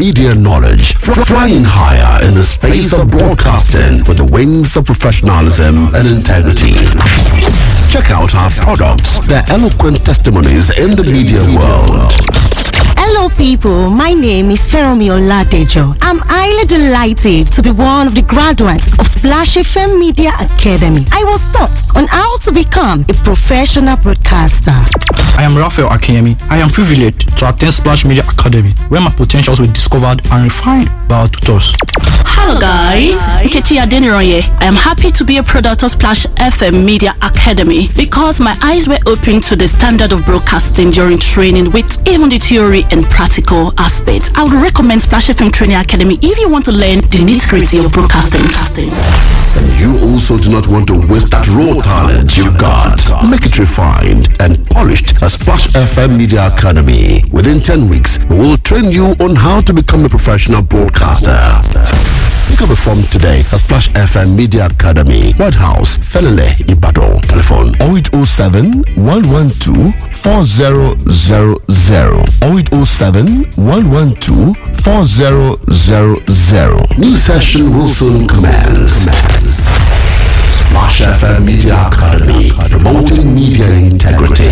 media knowledge, fr- flying higher in the space of broadcasting with the wings of professionalism and integrity. Check out our products, their eloquent testimonies in the media world. Hello, people. My name is Feromi Oladejo. I'm highly delighted to be one of the graduates of Splash FM Media Academy. I was taught on how to become a professional broadcaster. I am Raphael Akiyemi. I am privileged to attend Splash Media Academy, where my potentials were discovered and refined by our tutors. Hello guys, Nkechi Adeniroye. I am happy to be a product of Splash FM Media Academy because my eyes were opened to the standard of broadcasting during training with even the theory and practical aspects. I would recommend Splash FM Training Academy if you want to learn the nitty-gritty of broadcasting. And you also do not want to waste that raw talent you've got. Make it refined and polished at Splash FM Media Academy. Within 10 weeks, we will train you on how to become a professional broadcaster. Pick up a form today at Splash FM Media Academy, White House, Felele, Ibadan. Telephone 0807 112 4000 0807 112 4000. New session will soon commence. Splash FM Media Academy, promoting media integrity.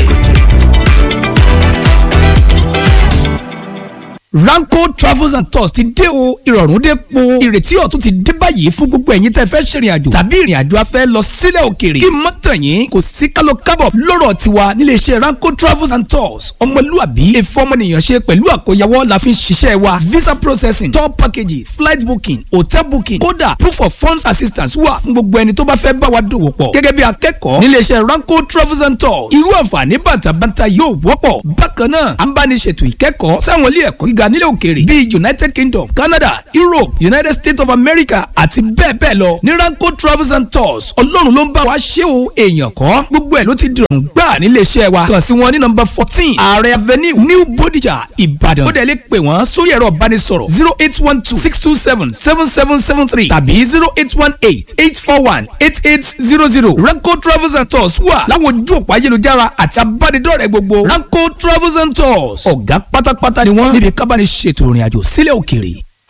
Ranko Travels and Tours ti dé o ìrọ̀rùn dé po ìrètí ọ̀tun ti dé báyìí fún gbogbo ẹ̀yin tẹ́ fẹ́ ṣèrìn àjò tàbí ìrìn àjò afẹ́ lọ sílẹ̀ òkèèrè kí mọ́ tàn yín kò sí kálọ̀ kábọ̀ lọ́rọ̀ tiwa nílé iṣẹ́ Ranko Travels and Tours ọmọlúàbí èfọ́ ọmọnìyàn ṣe pẹ̀lú àkóyawọ́ la fi ń ṣiṣẹ́ wa visa processing tour packages flight booking hotel booking kódà proof of funds assistance wà fún gbogbo ẹni tó bá fẹ́ bá wa dòwò pọ̀ gẹ́gẹ́ bí akẹ́kọ̀ọ́ nílé iṣẹ́ Ranko Travels and Tours irú àǹfààní bàtàbàtà yóò wọ́pọ̀ bákan náà à ń bá ní ṣètò ìkẹ́kọ̀ọ́ sáwọn ilé ẹ̀kọ́ gíga nílẹ̀ òkèèrè bíi united kingdom canada europe united states of america àti bẹ́ẹ̀ bẹ́ẹ̀ lọ ní ranko travels and tours ọlọ́run ló ń bá wa ṣe o èèyàn kọ́ gbogbo ẹ̀ ló ti dìrọ̀rùn gbà nílé iṣẹ́ wa kàn sí wọn ní nọ́mbà fourteen ààrẹ avenue new bodija ìbàdàn ó dẹ̀ lè pè wọ́n sórí ẹ̀rọ ìbánisọ̀rọ̀ zero eight one two six two seven seven seven seven three tàbí zero eight one eight eight four one eight eight zero zero ranko travels and tours wà láwọn ojú òpó ayélujára àti abánidọ́rẹ̀ẹ́ gbogbo ranko travels and tours ọ̀gá pátápátá ni wọ́n níbi kábàánì ṣètò ìrìn àjò sílẹ̀ òkèèrè.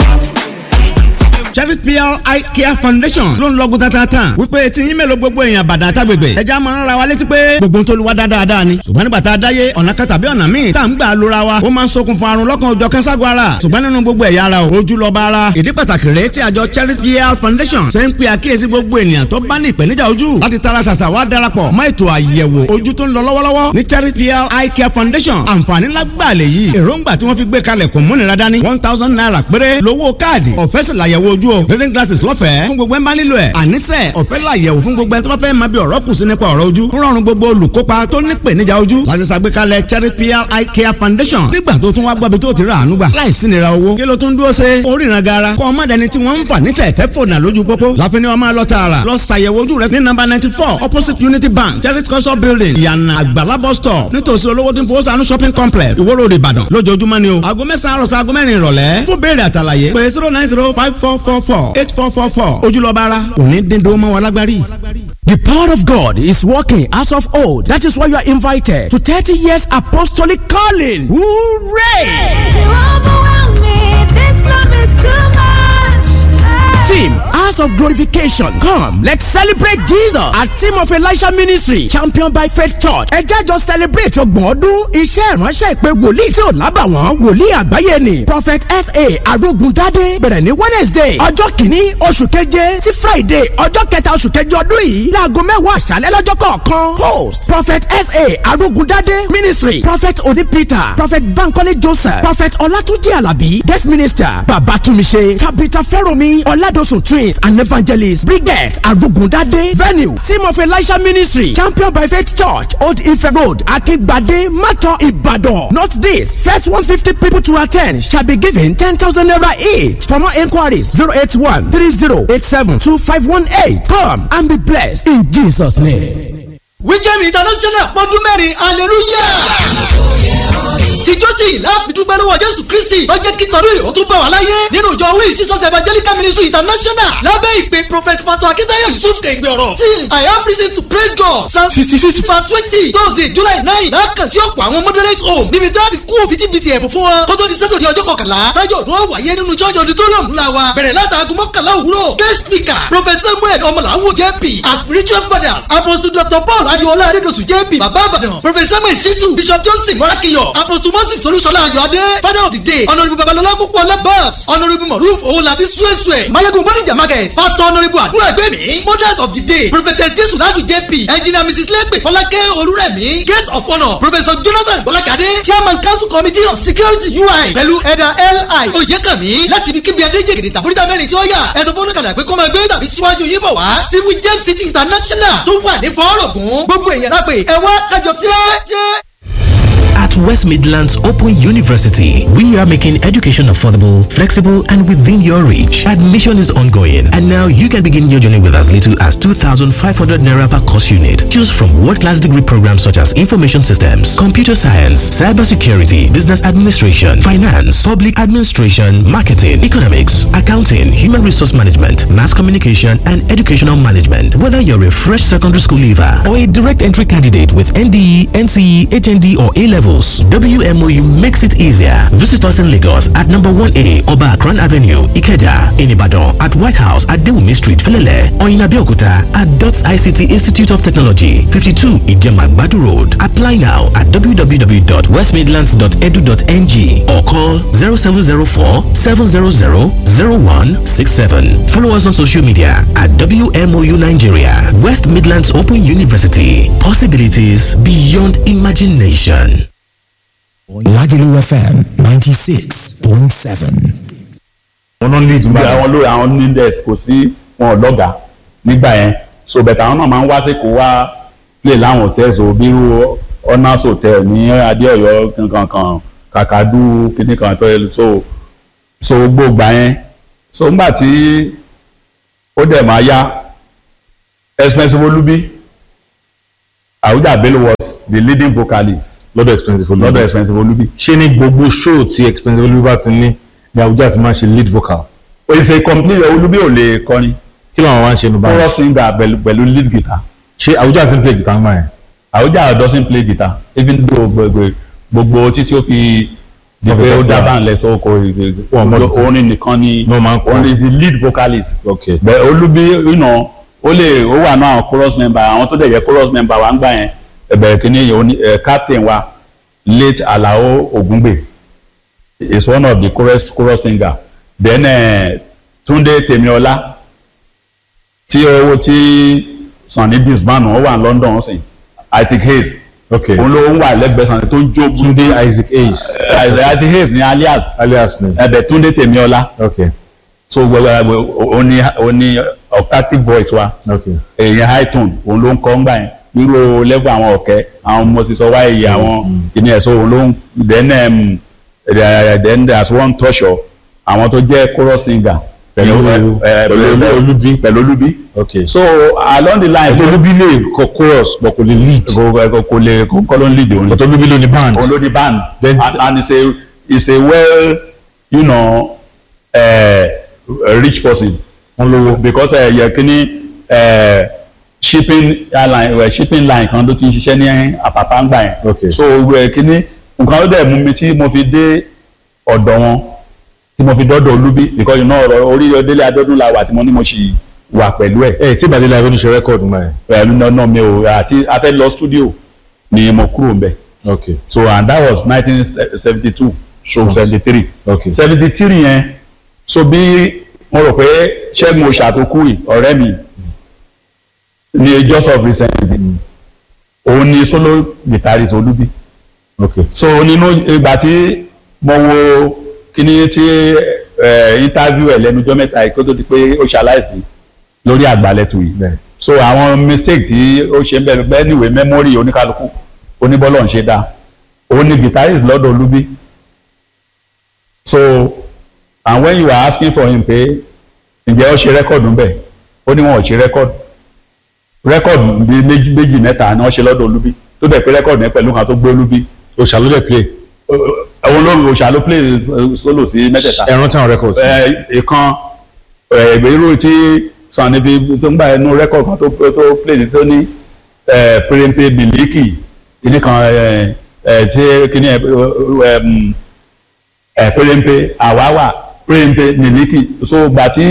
Chevis PR Eye Care Foundation ló ń lọ́gùn tatata wípé tí yín mélòó gbogbo èèyàn bàdàn àtàgbègbè ẹja máa ń ra wa létí pé gbogbo tó lu wa dáadáa ni ṣùgbọ́n nígbà tá a dáyé ọ̀nà kan tàbí ọ̀nà míì tá à ń gbà lóra wa ó máa ń ṣokùnfà àrùn lọ́kàn òjọ̀ kẹ́sàgọ́ ara ṣùgbọ́n nínú gbogbo ẹ̀yà ara o ojú lọ́ba ara ìdí pàtàkì rèé tí àjọ Chevis PR Foundation ṣe ń pe àkíyèsí gbogbo ènìyàn tó bá ní ìpèníjà ojú láti tara ṣàṣà wá darapọ̀ mọ́ ètò àyẹ̀wò ojú tó ń lọ lọ́wọ́lọ́wọ́ ní Chevis PR Eye Care Foundation àǹfààní lágbàá lè yí èròǹgbà tí wọ́n fi gbé kalẹ̀ kò múnira dání one thousand naira péré lówó káàdì ọ̀fẹ́ sì làyẹ̀wò ojú o reading glasses lọ́fẹ̀ẹ́ fún gbogbo ẹ̀ ń bá nílò ẹ̀ àníṣe ọ̀fẹ́ làyẹ̀wò fún gbogbo ẹ̀ tó bá fẹ́ máa bí ọ̀rọ̀ kù sí nípa ọ̀rọ̀ ojú ń rọrùn gbogbo olùkópa tó ní ìpèníjà ojú láti ṣàgbékalẹ̀ Charity PR Eye Care Foundation nígbà tó tún wá gbọ́bi tó ti rà àánú gbà láìsí nira owó kí ló tún dúró ṣe oríran gara kọ́ ọmọ dẹni tí wọ́n ń fà ní tẹ̀tẹ̀ fònà lójú pópó láfi ni wọ́n máa lọ tààrà lọ ṣàyẹ̀wò ojú rẹ ní nọ́mbà ninety four opposite Unity Bank Charity culture building ìyànà àgbàlá bus stop nítòsí olówó tí ń fowó sànú shopping complex Ìwó Road Ìbàdàn lójoojúmọ́ ni o aago mẹ́sàn-án àròsọ aago mẹ́rin ìrọ̀lẹ́ fún béèrè àtàlàyé pé zero nine zero five four four four eight four four four ojúlọ́ba ara òní dídó mọ́ wọn lágbárí. The power of God is working as of old. That is why you are invited to 30 years apostolic calling. Hooray! You overwhelm me. This love is too much. Team House of Glorification. Come, let's celebrate Jesus at Team of Elisha Ministry, championed by Faith Church. Ẹ jẹ́ jọ celebrate ọgbọ̀n ọdún iṣẹ́ ìránṣẹ́ ìpè wòlíì tí ò lábàwọ́n wòlíì àgbáyé ni. Prophet S.A. Arógundádé bẹ̀rẹ̀ ní Wednesday ọjọ́ kìíní oṣù keje sí Friday ọjọ́ kẹta oṣù keje ọdún yìí láago mẹ́wàá àṣálẹ́ lọ́jọ́ kọ̀ọ̀kan. Host Prophet S.A. Arógundádé Ministry Prophet Oni Peter Prophet Bankole Joseph Prophet Ọlátúnjí Àlàbí Guest Minister Babátúmiṣe Tabitha Fẹ́rọ̀mí Ọládọ̀sùn Twins and Evangelist Brigette Arugundade Venue Team of Elisha Ministry Champion by Faith Church Old Ife Road Akingbade Mato Ibadan. Not this first one fifty people to attend shall be given ten thousand naira each. For more enquiries zero eight one three zero eight seven two five one eight. Come and be blessed in Jesus' name. wíjẹ́mi international pọ́dún mẹ́rin hallelujah tìjọ́ tí ìlà àfidúgbẹ́ lọ́wọ́ jésù kristi lọ́jẹ́ kí tọ́lú ìhó tún bá wa aláyé nínú ìjọ wíì jesus evangelical ministry international lábẹ́ ìpè prophet pastor akitayo yusuf kẹ̀gbẹ́ ọ̀rọ̀ till i have reason to praise god psalm sixty six verse twenty thursday july nine lákàn sí ọ̀pọ̀ àwọn moderate home níbi tí a ti kú bitibiti ẹ̀bùn fún wọn kótó di sátọ̀dẹ̀ ọjọ́ kọkànlá tájọ́ ọdún wọn wáyé nínú church auditorium ńlá wa bẹ̀rẹ̀ látàgùn mọ́kànlá òwúrọ̀ guest speaker prophet samuel ọmọlàwọ̀ jp as spiritual fathers apostle dr paul adiola adedosu jp baba abadan prophet samuel situ bishop johnson morakiyo apostle moses olúṣọlá ayọ̀adé father of the day honourable babalọlá púpọ̀ labas honourable moruf owolabi suesue mayegun bonija market pastor honourable àdúrà gbẹ̀mí mothers of the day prophetess jesu ladu jp engineer mrs lepe fọlákẹ́ olúrẹ̀mí gate of honour professor jonathan bọ́lákadé chairman council committee of security ui pẹ̀lú ẹ̀dà li oyèkànmí láti ibi kíbi adéjègèdè tàbúrítà mẹ́rin tí ó yà ẹ̀sọ́ fún oníkàlà pé kó máa gbé tàbí síwájú yín bọ̀ wá sí wijem city international tó wà ní fọ́ọ̀rọ̀gùn gbogbo èèyàn lápè ẹ wá kájọ jẹ́. At West Midlands Open University, we are making education affordable, flexible, and within your reach. Admission is ongoing, and now you can begin your journey with as little as 2,500 naira per course unit. Choose from world-class degree programs such as information systems, computer science, cybersecurity, business administration, finance, public administration, marketing, economics, accounting, human resource management, mass communication, and educational management. Whether you're a fresh secondary school leaver or a direct entry candidate with NDE, NCE, HND, or A levels, WMOU makes it easier. Visit us in Lagos at number 1A Oba Akran Avenue, Ikeja, in Ibadan, at White House at Dewumi Street, Felele, or in Abeokuta at DOTS ICT Institute of Technology, 52 Ijema Badu Road. Apply now at www.westmidlands.edu.ng or call 0704 700 0167. Follow us on social media at WMOU Nigeria, West Midlands Open University. Possibilities beyond imagination. Lagelu FM 96.7. wọn ló lead nígbà àwọn lórí àwọn nindex kò sí wọn ọlọ́gà nígbà yẹn so bẹ̀tẹ̀ àwọn náà máa ń wá sí kó wá play láwọn hotels o bírú honors hotel ní adéọyọ kankan kakadu kíní kan tó yẹ so so gbogbo yẹn so ńgbà tí ó dẹ̀ máa yá expensive olubi Awuja Bello was the leading vocalist lọ́dọ̀ expensive olubi lọ́dọ̀ expensive olubi. ṣé ní gbogbo show tí expensive olubi bá ti ní ni Awuja ti máa ń ṣe lead vocal. o ṣe complete olubi ò lè kọrin. kí ló àwọn wá ń ṣe nu báyìí. chorus singer pẹ̀lú pẹ̀lú lead guitar. ṣé Awuja ti ń play guitar ńgbà yẹn. Awuja doesn't play guitar even though gbogbo gbogbo títí ó fi di pé ó dábàá ńlẹ̀ tó kọ orin nìkan ni orin is the lead vocalist. okay. bẹ́ẹ̀ olubi you know, ó lè ó wà náà chorus member àwọn tó dẹ̀ jẹ́ chorus member wa ń gbà yẹn ẹ̀bẹ̀rẹ̀ kìíní yìí captain wa late Alao Ogungbe is one of the chorus chorus singer then uh, Túndé Tèmíọlá tí owó tí Sunny Disman ó wà ní London ó sìn Isaac Hayes okay òun ló ń wà lẹ́gbẹ̀ẹ́ Sunny tó ń jó Túndé Isaac Hayes Isaac Hayes ní alias alias ni ẹ̀bẹ̀ Túndé Tèmíọlá okay so ó ní ó ní octave voice wa okay èèyàn high tone òun ló ń kọ́ ń gbà yẹn nírò level àwọn ọ̀kẹ́ àwọn ọmọ sísọ wáyé àwọn ìní ẹ̀sọ́ òun ló ń then um, then there's one tọ́ṣọ̀ àwọn tó jẹ́ chorus singer Pẹ̀lú- pẹ̀lú olubi pẹ̀lú olubi okay so along the line ẹgbẹ́ olubi lè kọ chorus but kò lè lead. kò kò- kò lè kò kọ́ ló ń lead òun but olubi ló ní band. òun ló di band Then- and, and it's a it's a well you know uh, a rich person wọ́n lówó. because uh, yẹ kíní uh, shipping airline uh, shipping line kan ló ti ń ṣiṣẹ́ ní àpàpà ńgbà yẹn Okay. so uh, kíní nǹkan ló dẹ̀ mú mi tí mo fi dé ọ̀dọ̀ wọn tí mo fi dọ́dọ̀ olúbí because you know ọ̀rọ̀ orí délé adọ́dún la wà tí mo ní mo ṣì wà pẹ̀lú ẹ̀ ẹ tí ìbàdí la ìrònú ṣe record mọ́ ẹ. pẹ̀lú náà mi ò àti a fẹ́ lọ studio ni mo kúrò ń bẹ̀ okay so and that was nineteen seventy two so seventy three okay seventy three yẹn so bí mo rò pé ṣẹ́gun oṣàtòkù yìí ọ̀rẹ́ mi ní just of recent òun ni solo guitarist olúbi okay so nínú ìgbà tí mo wo kíní tí ẹ interview ẹ lẹ́nujọ́ mẹ́ta yìí kó tó di pé ó ṣaláìsí lórí àgbàlẹ̀tù yìí bẹ́ẹ̀ so àwọn mistake tí ó ṣe ń bẹ̀rẹ̀ bẹ́ẹ̀ níwèé memory oníkálukú oníbọ́lọ̀ ń ṣe dá òun ni guitarist lọ́dọ̀ olúbi so and when you are asking for him pé ǹjẹ́ ó ṣe rẹ́kọ̀dù ńbẹ̀ ó ní wọn ò ṣe rẹ́kọ̀dù rẹ́kọ̀dù bíi méjì méjì mẹ́ta ni wọ́n ṣe lọ́dọ̀ olúbi tó dẹ̀ pé rẹ́kọ̀dù yẹn pẹ̀lú kan tó gbé olúbi o ṣàlùlẹ̀ play. ẹ̀wọ̀n lórí òòṣà ló play eh, solo sí mẹ́tẹ̀ẹ̀ta ẹ̀rọ táwọn records. ẹ ìkan ẹ irú tí Sunny fi tó ń gbà ẹnu rẹ́kọ̀d kan tó tó play ní tó ní ẹ pérépé bìlíkì kìíní kan ẹ ẹ tí kìíní ẹ ẹ mm, ẹ pérépé àwáwà pérépé bìlíkì so gbà tí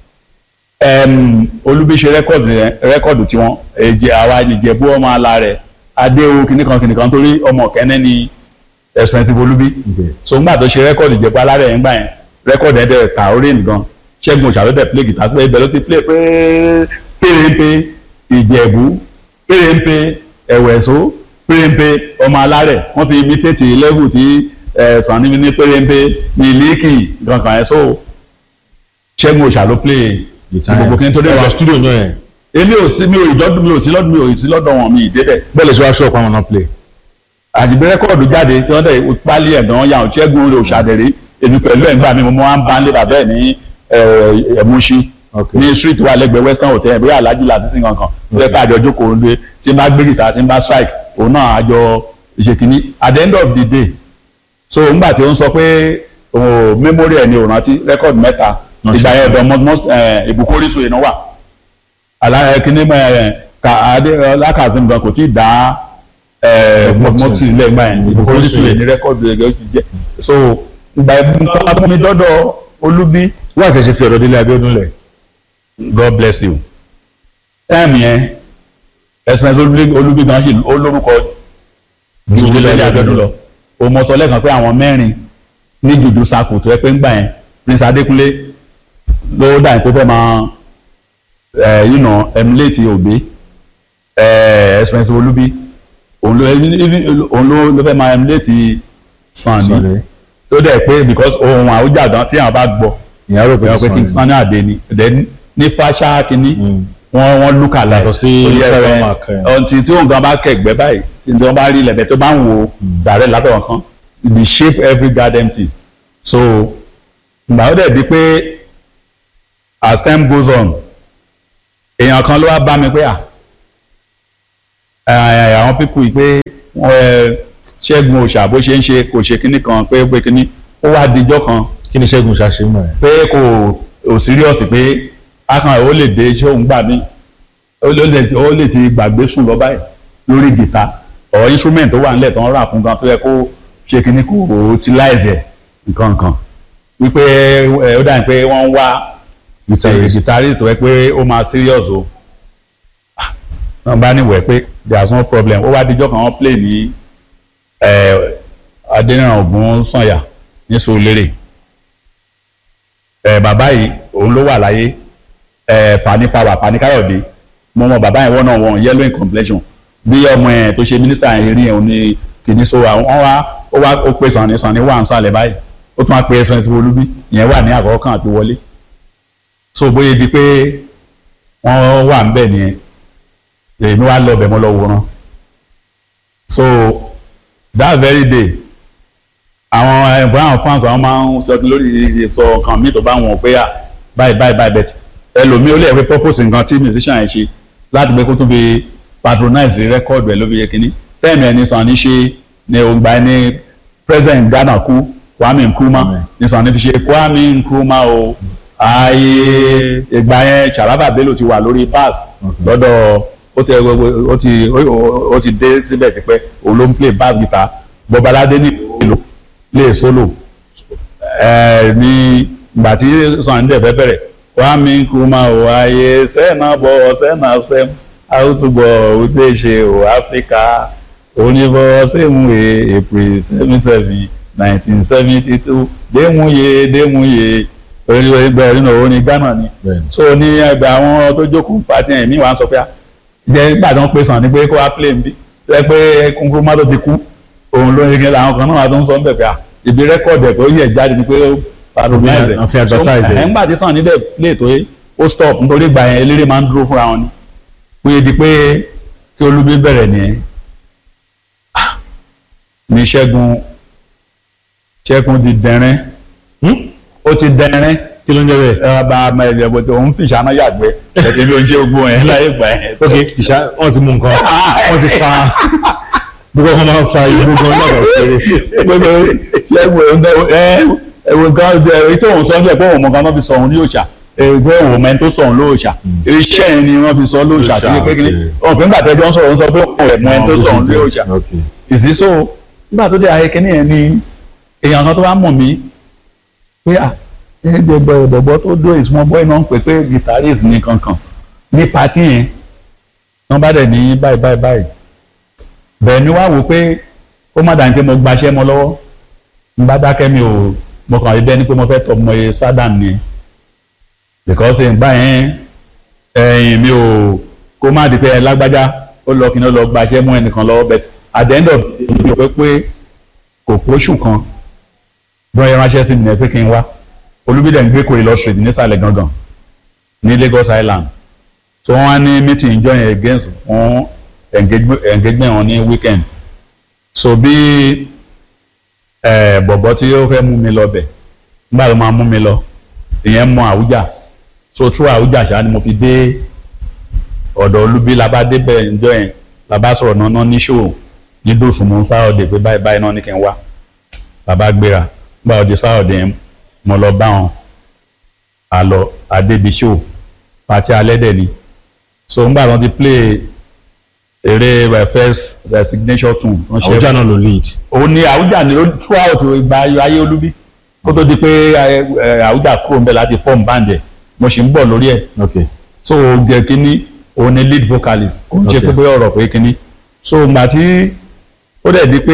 ẹm olúbi ṣe rẹ́kọ̀dù yẹn rẹ́kọ̀dù tiwọn èjì àwa ìjẹ̀bú ọmọ ala rẹ̀ adéwu kìíní kan kìíní kan torí ọmọ kẹ́nẹ́ ni expensive olúbi so ńgbà tó ṣe rẹ́kọ̀dù ìjẹ̀bú alárẹ̀ yẹn gbà yẹn rẹ́kọ̀dù yẹn dẹ̀ ta orí nìkan ṣẹ́gun òṣàlódẹ̀ play guitar síbẹ̀ ibẹ̀ ló ti play pé péréńpé ìjẹ̀bú péréńpé ẹ̀wẹ̀só péréńpé ọmọ alárẹ̀ wọ́n fi imitate level tí ẹ̀ Sunny ní péréńpé mílíkì kankan yẹn so ṣẹ́gun òṣàló play ti gbogbo kí n tó dé ẹwà studio náà yẹn. èmi ò sí mi ò ìdọ́dún mi ò sí lọ́dún mi ò sí lọ́dọ̀ wọn mi ìdébẹ̀ bẹ́ẹ̀ lè ṣe wá ṣọ́ọ̀pù àwọn náà play. àdìgbẹ́ rẹ́kọ̀dù jáde tí wọ́n dẹ̀ pálí ẹ̀gbọ́n yà ọ́ ṣẹ́gun olè òṣàdẹ̀rẹ́ èmi pẹ̀lú ẹ̀ ń gbà mí mo máa ń bá ń lé bàbá ẹ̀ ní ẹ̀múṣí ní street wà lẹ́gbẹ̀ẹ́ western hotel bóyá alájú làásìsì kankan lóye pé àjọ jókòó ń lé tí n bá gbé gìtá tí n bá strike òun náà àjọ ìṣèkínní at the end of the day so ńgbà tí ó ń sọ pé òun memory ẹ̀ ni òun rántí rẹ́kọ̀dù mẹ́ta ìgbà yẹn ọ̀dọ̀ mọ́ ìbùkún orísun ìnáwó wà alára kínní lákàzím gan kò tí ì dá mọ́tì ilé ìgbà yẹn ìbùkún orísun yẹn ní rẹ́kọ̀dù ẹ̀gẹ́ ó ti jẹ́ so ìgbà yẹn tó mi dọ́dọ̀ olúbí. wọ́n àti ẹ̀ṣẹ̀ fi ọ̀rọ̀ délé abíọ́dún lẹ̀. God bless you. táìmù yẹn ẹ̀sìn olúbí gan ṣì ó lórúkọ ju délé abíọ́dún lọ o mọ sọ lẹ́ẹ̀kan pé àwọn mẹ́rin ní jùjú sakò tó yẹ pé ń gbà yẹn Prince Adékúnlé ló dà ní pé fẹ́ máa ẹ̀ yìí nà emulate òbí ẹ̀ expensive olúbí òun ló òun ló ló fẹ́ máa emulate Sunny tó dẹ̀ pé because ohun àwùjàdán tí àwọn bá gbọ́ ìyá rò pé pé King Sunny Adé ni then ní fáṣá kínní wọ́n wọ́n look alike Yàtọ̀ sí Fẹ́ràn Mark, ẹ̀. ọtí tí òun gan bá kẹ̀gbẹ́ báyìí tí wọ́n bá rí ilẹ̀ tó bá ń wo dàrẹ́ látọ̀wọ̀n kan the shape every garden tea so ìgbà ó dẹ̀ di pé as time goes on èèyàn kan ló wá bá mi pé à ẹ, àwọn pípù yìí pé wọ́n ẹ, ṣẹ́gun òòṣà bó ṣe ń ṣe kò ṣe kinní kan pé pé kinní ó wá dijọ́ kan kí ni ṣẹ́gun ṣàṣe mọ̀ ẹ́. pé kò ò serious pé akàn ó lè dé iṣẹ́ òun gbà mí ó lè ó lè ti gbàgbé sùn lọ báyìí lórí gìta ọ̀ instrument tó wà nílẹ̀ tó ń rà fún gan tó yẹ kó ṣe kinní kò utilize ẹ̀ nǹkan kan wípé ẹ, ó dàbí pé wọ́n ń wá Guitarist. guitarist tó yẹ pé ó máa serious o Ah, wọ́n bá níwẹ̀ pé there is no problem ó wá dijọ́ kan wọ́n play ní ẹ, Adéníran Ògún Sànyà ní Sùúrùlérè ẹ bàbá yìí òun ló wà láyé ẹ Fani Power Fani Káyọ̀dé mo mọ bàbá yẹn wọ́n náà wọ́n yellow in complexion bí ọmọ ẹ̀ tó ṣe mínísítà yẹn rí yẹn òun ní kìíní so àwọn wá ó wá ó pe Sunny Sunny wà ń sàlẹ̀ báyìí ó tún wá pe ẹsẹ̀ ẹsẹ̀ olúbí ìyẹn wà ní àkọ́kọ́ kan àti wọlé so bóyá di pé wọ́n wà ń bẹ̀ nìyẹn èmi wá lọ bẹ̀ mọ́ lọ wòran so that very day àwọn ẹ̀bùn àwọn fans àwọn máa ń sọ lórí sọ nǹkan míì tó bá wọn pé à báyìí báyìí báyìí bẹ́ẹ̀ ẹlòmíì ó lè rí purpose nǹkan tí musician yẹn ṣe láti pé kó tó fi patronize record rẹ̀ ló fi yẹ kínní tẹ́ẹ̀mì ẹni Sunny ṣe ni ògbà ẹni president Ghana kú Kwame Nkrumah ni Sunny fi ṣe Kwame Nkrumah o ayé ìgbà yẹn Sharaba Bello ti wà lórí pass lọ́dọ̀ ó ti ó ti ó ti dé síbẹ̀ tipẹ́ òun ló ń play bass guitar Bọ́baládé ní ìlú lè solo ẹ ní ìgbà tí Sunny dẹ̀ fẹ́ bẹ̀rẹ̀ Kwame Nkrumah o ayé sẹ́nà bọ̀ sẹ́nà sẹ́m àwùjọ òde ṣe o Áfíríkà oníbọ̀ sẹ́mùrè April seven seven nineteen seventy two démúye démúye orílẹ̀ ẹgbẹ́ nínú orin Ghana ni so ní ẹgbẹ́ àwọn tó jókòó pàtí ẹ̀mí wa ń sọ pé à jẹ́ gbàdán pé Sunny pé kó wá play nbí tó pé Nkrumah tó ti kú òun ló ń yege àwọn kan náà tó ń sọ ń bẹ̀ pé à ibi rẹ́kọ̀dì ẹ̀ tó yẹ jáde ni pé ó patronize Wọ́n fi advertise ẹ̀. ẹ̀ ń gbà tí Sunny dẹ̀ play tó yẹ ó stop nítorí ìgbà yẹn eléré máa ń dúró fúnra wọn ni pé di pé kí Olúbí bẹ̀rẹ̀ nìyẹn Ah, ní Ṣẹ́gun Ṣẹ́gun ti dẹ̀rẹ́ ó ti dẹ̀rẹ́ kí ló ń jẹ́ bẹ́ẹ̀. ẹ bá a máa ẹ̀jẹ̀ bó ti òun fìṣà náà yàgbẹ́ ẹ̀jẹ̀ bí o ń ṣe gbogbo yẹn láyé gbà yẹn. ok fìṣà wọn ti mú nǹkan wọn ti fa gbogbo ọkọ máa ń fa igbó gan lọ́dọ̀ òkèrè. gbogbo ṣẹ́gun ẹ ẹ̀wọ̀n kan èyí tó ń sọ ọ́ pé òun mọ̀gán náà fi sọ òun ní òòṣà ẹgbẹ́ òun mẹ́ni tó sọ òun lóòṣà iṣẹ́ yẹn ni wọ́n fi sọ lóòṣà tó yẹ pé kí ni ọ̀n pé nígbà tẹ́jọ́ ń sọ̀rọ̀ ń sọ pé òun rẹ̀ mọ ẹni tó sọ òun lóòṣà ìsísọ nígbà tó dé ayé kínní yẹn ni èèyàn kan tó bá mọ̀ mí pé à ẹgbẹgbẹ ọ̀dọ̀gbọ́ tó dó ìsúnmọ́ bọ́ iná ń pè pé guitarist ní kankan ní pati yẹn wọ́n bá dẹ̀ ní báyìí báyìí báyìí bẹ́ẹ̀ ni wá wò pé ó má dàní pé mo gbaṣẹ́ mọ́ lọ́wọ́ n bá dákẹ́ mi ò mo kàn rí bẹ́ẹ̀ ni pé mo fẹ́ tọ́ ọmọ yẹn sádàm ni because ìgbà yẹn ẹ̀yìn mi ò kó má di pé ẹ lágbájá ó lọ kí ni ó lọ gbaṣẹ́ mọ́ ẹnìkan lọ́wọ́ but at the end of the day mi ò pé pé kò pósù kan bí wọ́n yẹ ránṣẹ́ sí mi ní ẹ pé kí n wá olúbídẹ̀ ń gbé kò lọ street nísàlẹ̀ gangan ní Lagos Island so wọ́n á ní meeting join against fún engagement engagement wọn ní weekend so bí bọ̀bọ̀ tí ó fẹ́ mú mi lọ bẹ̀ nígbà tó máa mú mi lọ ìyẹn mọ Àwùjá so through Àwùjá ṣáà ni mo fi dé ọ̀dọ̀ olúbí la bá débẹ̀ ǹjọ́ yẹn la bá sọ̀rọ̀ náà ní ṣòwò ní dòsùnmù sáọ̀dẹ̀ pé báyìí báyìí náà ní kí n wá la bá gbéra nígbà òde sáọ̀dẹ̀ yẹn mo lọ bá wọn àlọ adébíṣò pàtí alẹ́dẹ̀ ni so ńgbà wọn ti play eré my first uh, signature tune. Àwùjá náà ló lead. òun ni Àwùjá ni throughout ìgbà ayé olúbí kó tó di pé Àwùjá kúrò ń bẹ̀ láti form band ẹ̀ mo sì ń bọ̀ lórí ẹ̀ okay so jẹ́ kínní òun ni lead vocalist kò ń ṣe pé bóyá ọ̀rọ̀ pé kínní so ìgbà tí ó dẹ̀ di pé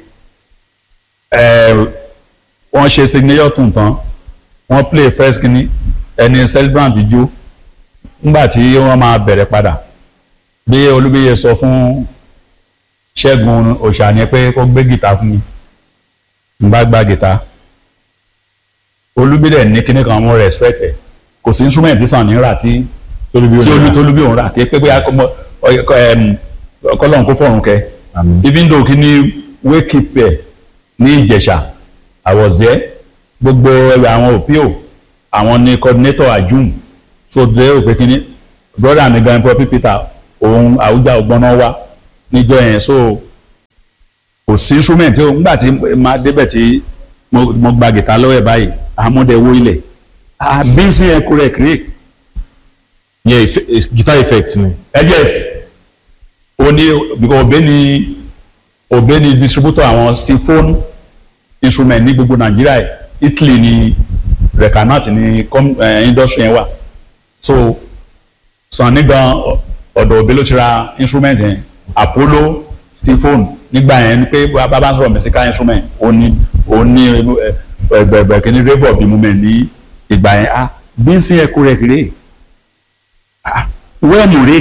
wọ́n ṣe signature tune tán wọ́n play first kínní ẹni celebrant jó nígbà tí wọ́n máa bẹ̀rẹ̀ padà bí olúbíyẹ sọ fún ṣẹ́gun òṣàní pé kó gbé gìtá fún mi n bá gba gìtá olúbíyẹ ní kíní kan mo respect ẹ kò sí instrument tí sàn ní rà tí tí olú tólúbí òun rà kí pé bóyá ọkọlọ́run kó fọ̀run kẹ even though kíní wake up ẹ ní ìjẹ̀ṣà àwọ̀zẹ́ gbogbo ẹ̀rọ àwọn òpíò àwọn ní coordinator ajum so dé òpè kíní brother mi gan pọpí peter òun àwùjá ọgbọ́nà wá níjọ́ yẹn so kò sí instrument tí nígbà tí máa débẹ̀ tí mo gba gìtá lọ́wọ́ ẹ̀ báyìí àmúdẹ wo ilẹ̀ àbínsí ẹ̀ kúrẹ̀ kúrẹ̀. yẹ guitar effect ni. ẹ yes o ní because òbẹ́ ni òbẹ́ ni distributor àwọn symphone instrument ní gbogbo nàìjíríà italy ni recanat ni industry yẹn wà so sàn nígbà ọ̀dọ̀ òbí ló ti ra instrument yẹn apollo stephone nígbà yẹn ni pé bàbá sọ̀rọ̀ musical instrument ó ní ó ní ẹgbẹ̀gbẹ̀ kìíní rẹ́bọ̀ bí mo mẹ́ ní ìgbà yẹn ah bí n sin ẹkú rẹ̀ kéré ah wẹ́ẹ̀mù rè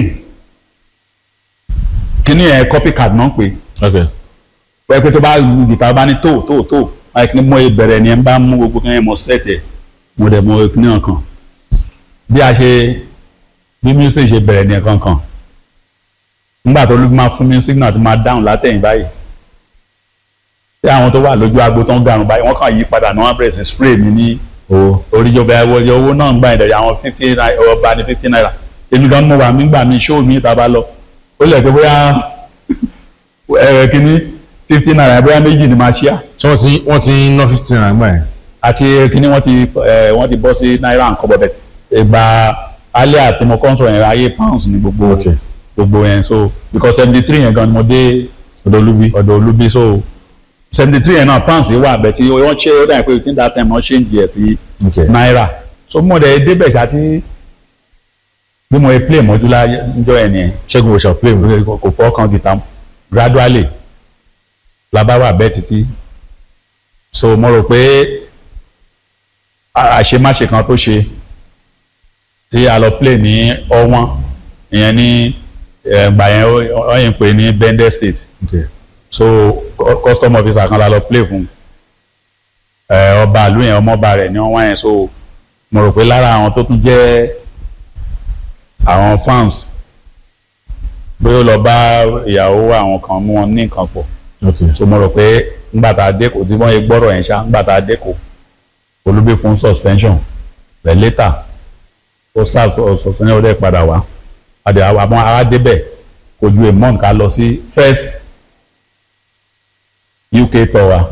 kìíní ẹ̀ copycat náà pé wẹ́ẹ́ pé tó bá gìtá bá ní tó tó tó báyìí kí ni mo bẹ̀rẹ̀ ni ẹ̀ ń bá mú gbogbo kí ni mo set ẹ̀ mo dẹ̀ mo kí ni ọ̀kan bí a ṣe bí music ṣe bẹ̀rẹ̀ ní ẹ̀kan kan nígbà tó ló máa fún mi signal tó máa dáhùn látẹ̀yìn báyìí tí àwọn tó wà lójú agbo tó ń garun báyìí wọ́n kàn yí padà náà wọ́n bẹ̀rẹ̀ sí spray mi ní oríjọba ẹwọ́jọ owó náà ń gbà ìdẹ̀rẹ̀ àwọn fifty naira ọba ní fifty naira èmi gan mo wà mí gbà mí show mi ìta bá lọ ó lẹ̀ pé bóyá ẹ̀rẹ̀ kínní fifty naira bóyá méjì ni máa ṣíà. ṣé wọ́n ti wọ́n ti ná fifty naira gbà yẹn. àti kínní wọ́n ti wọ́n ti bọ́ sí náírà nǹkan bọ̀ bẹ̀ ìgbà alẹ́ àti mo kọ́ sọ̀rọ̀ yẹn ayé pounds ní gbogbo gbogbo yẹn so because seventy three yẹn gan ni mo dé ọ̀dọ̀ olúbi ọ̀dọ̀ olúbi so seventy three yẹn náà pounds yìí wà bẹ̀ tí wọ́n ṣe ó dà pé within that time wọ́n change yẹ sí náírà so mo dẹ̀ débẹ̀ ṣáàtì bí mo play mọ́jú lájọ́ yẹn nìyẹn ṣẹ́gun òṣà play mi kò fọ́ kan guitar gradually labáwà bẹ́ẹ̀ títí so mo rò pé àṣemáṣe kan tó ṣe tí a lọ play ní ọwọ́n ìyẹn ní ẹgbà yẹn wọ́n yẹn pè ní Bendel State okay. so custom officer kan la lọ play fún ọba àlú yẹn ọmọọba rẹ̀ ní wọ́n wá yẹn so mo rò pé lára àwọn tó tún jẹ́ àwọn fans bóyá ó lọ bá ìyàwó àwọn kan mú wọn ní nǹkan pọ̀ so mo rò pé ńgbà tá a dẹ́kọ̀ tí wọ́n yẹ gbọ́rọ̀ yẹn ṣá ńgbà tá a dẹ́kọ̀ olúbí fún suspension but later ó sáà suspension ó dẹ̀ padà wá àdè àwọn ará débẹ̀ kò ju a month ká lọ sí first UK tour wa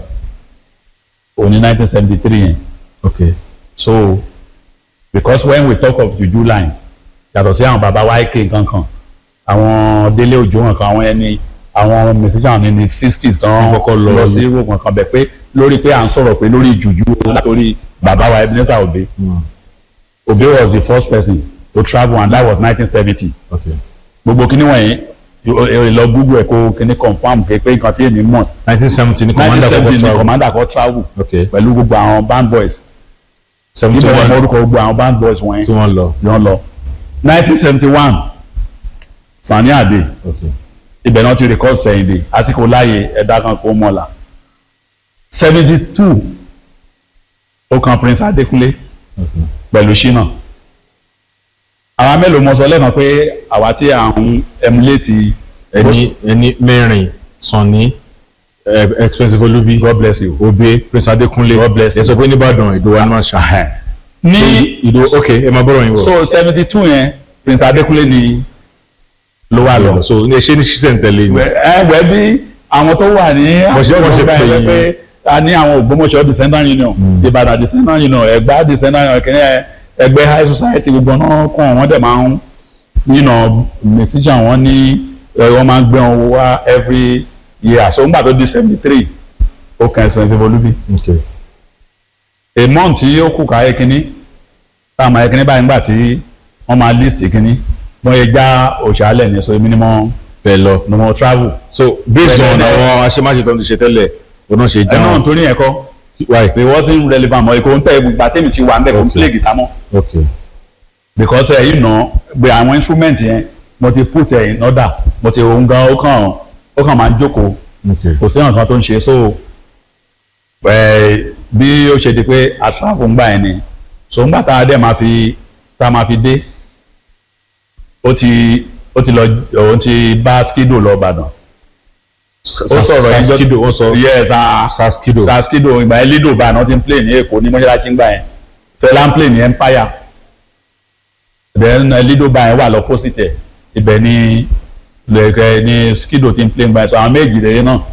òní nineteen seventy three yẹn okay so because when we talk of juju line yàtọ̀ sí àwọn baba wa ike kankan àwọn délé òjò kankan àwọn ẹni àwọn musician ní ní sixties tán kọ́kọ́ lọ sí europe kankan bẹ̀ pé lórí pé à ń sọ̀rọ̀ pé lórí juju látòrí baba wa Ebenezer Obey Obey was the first person to travel and that was nineteen seventy okay gbogbo kíní wọ̀nyí èrè lọ google ẹ̀ kó kíní confam pé pé nǹkan tí èmi mọ̀ nineteen seventy ní commander kọ́kọ́ ní travel commander kọ́ travel okay pẹ̀lú gbogbo àwọn band boys tí seventy bẹ̀rẹ̀ mọ one orúkọ gbogbo àwọn band boys wọ̀nyí tí wọ́n lọ ni wọ́n lọ nineteen seventy one Sani Ade okay ibẹ̀ náà ti record Sẹ́yìndé àsìkò láàyè ẹ̀dá kan kó mọ́la seventy two ó kan Prince Adékúnlé okay pẹ̀lú Ṣínà àwa mélòó mọ sọ lẹ́nu pé àwa tí à ń emulate ẹni ẹni mẹ́rin Sunny eh, expensive olubi God bless you Obey Prince Adekunle God bless ẹ sọ pé nìbàdàn ìdòwà ní àṣà ní ìdò ok ẹ máa bọ̀rọ̀ yín wọ̀ so seventy two yẹn Prince Adékúnlé ni ló wà lọ. so ẹ ṣe ní ṣiṣẹ́ ntẹ̀lé ni ẹ wẹ bí àwọn tó wà ní Bó ṣe- bó ṣe àgbọ̀ngbà pè yẹn yín. pé a ní àwọn Ògbómọ̀ṣọ́ descendant union Ìbàdàn descendant union Ẹ̀gbá descendant union kìnìún ẹgbẹ́ high society gbogbo náà kàn wọ́n dẹ̀ máa ń yìnà musician wọn ní ẹ, wọ́n máa ń gbé wọn wá every year so ńgbà tó di seventy three ó kàn Expensive Olubi ok a month tí ó kù káyé kínní táwọn ayé kínní báyìí ńgbà tí wọ́n máa list kínní wọ́n yẹ já òṣàlẹ̀ ní so èmi ni mo bẹ́ẹ̀ lọ ni mo travel. so based on Bẹ́ẹ̀ ni- àwọn aṣemáṣe tó ń ṣe tẹ́lẹ̀ òun náà ṣe ẹ náà dáhùn torí yẹn kọ́ why it wasn't relevant mọ́ ikọ̀ ń tẹ̀ gbà tèmi ti wà ń bẹ̀ kó ń Okay. play guitar mọ́ ok because ẹ̀ yìí nà gbé àwọn instrument yẹn mo ti put ẹ̀ in order mo ti òun gan ó kàn ó kàn máa ń jókòó ok kò sí nǹkan tó ń ṣe so ẹ̀ bí ó ṣe di pé a travel ń gbà yẹn ni so ńgbà tá a dẹ̀ máa fi tá a máa fi dé ó ti ó ti lọ òun ti bá skido lọ Ìbàdàn ó sọ̀rọ̀ yẹn saskido ó sọ yes ah saskido saskido ìgbà yẹn lido bá náà ti ń play ní èkó ní mọ́ṣáláṣí ń gbà yẹn fẹlá ń play ní empire then eh, lido bá yẹn wà lọ́pọ̀sìtì ẹ̀ ibẹ̀ ni lẹ́kẹ̀ ní skido ti ń play ń gbà yẹn so àwọn méjì lè náà